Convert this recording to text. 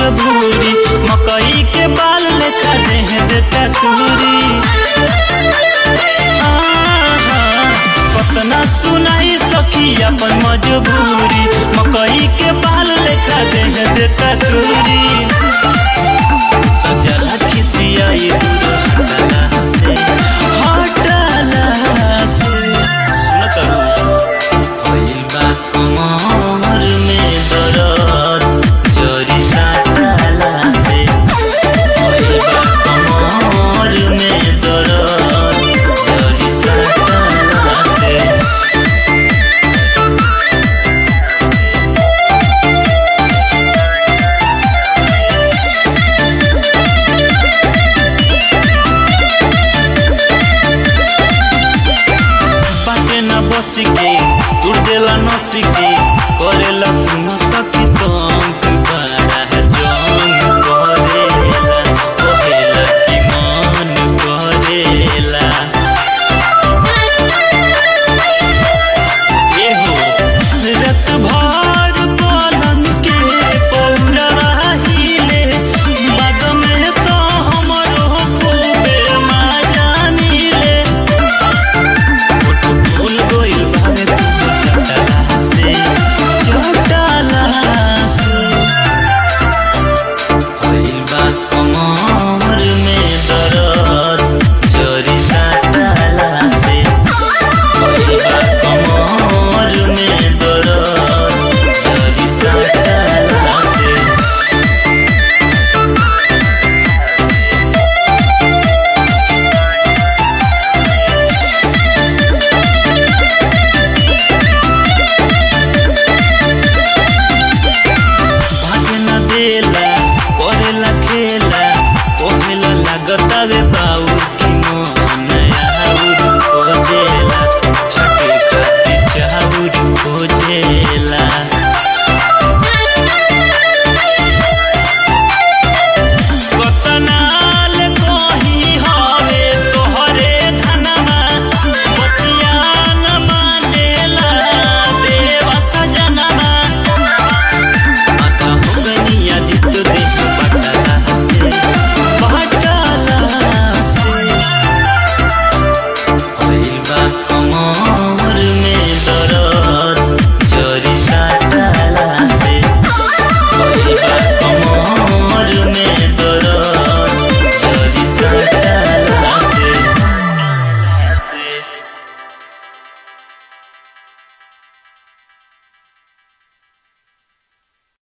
मजबूरी मकई के बाल लेखा देह देता तूरी आहा, कतना सुनाई सखी अपन मजबूरी मकई के बाल लेखा देह देता तूरी तो जला खिसियाई दूर हटला से हटला से सुन तरू भइल बा कमर में दरद जरी साटला से भइल बा कमर में दरद जरी साटला से बाटे न बस के